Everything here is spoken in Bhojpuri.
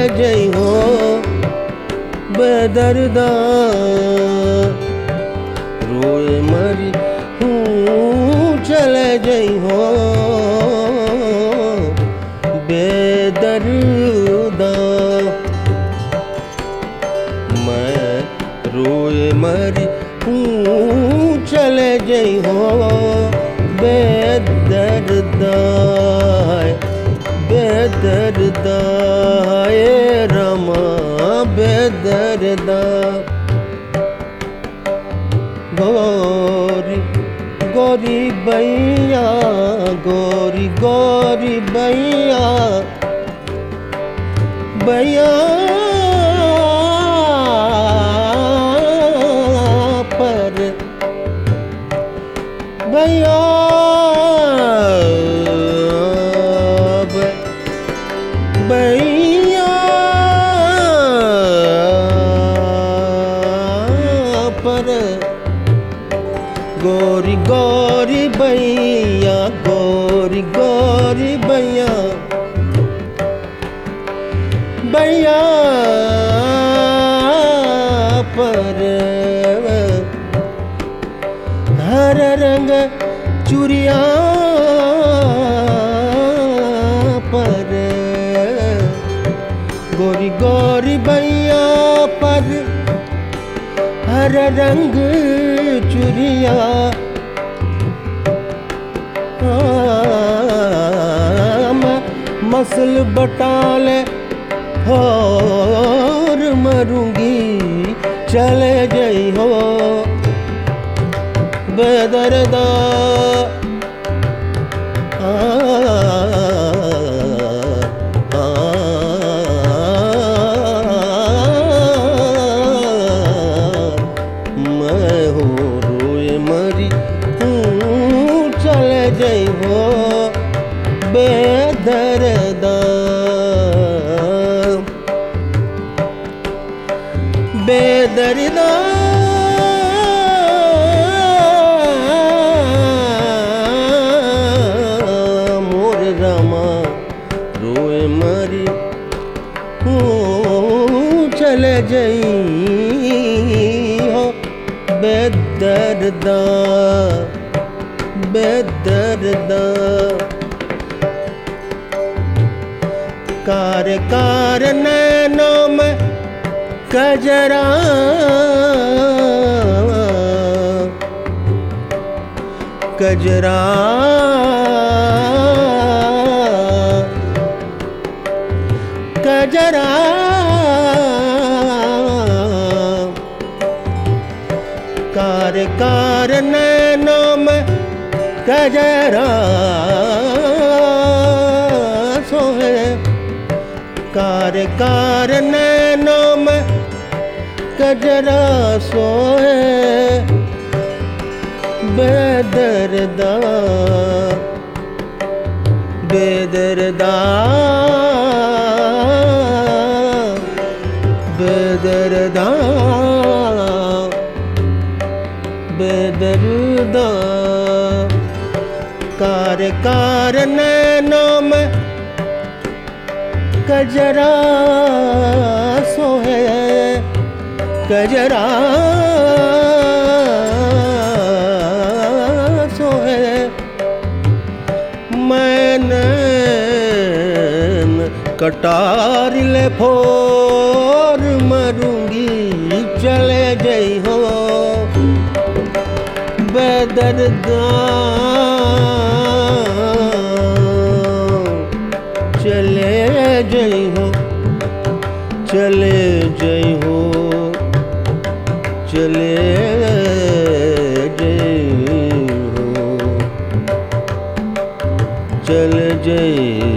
जई हो बेदर्दा रोए मरी हूँ चले जई हो बेदर्दा मैं रोए मरी हूँ चले जई हो बेदर्दा बेदर्दा ये रमा बेदर्दा गोरी गोरी बैया गोरी गोरी बैया बैया पर बैया बैया पर गोरी गोरी बैया गोरी गोरी बैया बैया पर हर रंग चुरिया पर गोरी गोरी बैया पर हर रंग चुरिया मसल बटाले और मरूंगी चले गई हो बेदर्दा आ, मैं हो रोए मरी हूँ चले जई हो बेदर्दा बेदर्दा मोर रमा रोए मरी हूँ चले जई हो बेदर्दा बेदर्दा कार कार नैनों में कजरा कजरा कजरा कार कार नैनों में कजरा सोहे कार कार नैनों में कजरा सोहे बेदर्दा बेदर्दा बेदर्दा बेदर्दा कार कार नैनों में कजरा सोहे कजरा सोहे मैंने कटार ले फोर मरूंगी चले गई हो बेदर्दा चले जई हो चले जई हो चले जई हो चल जई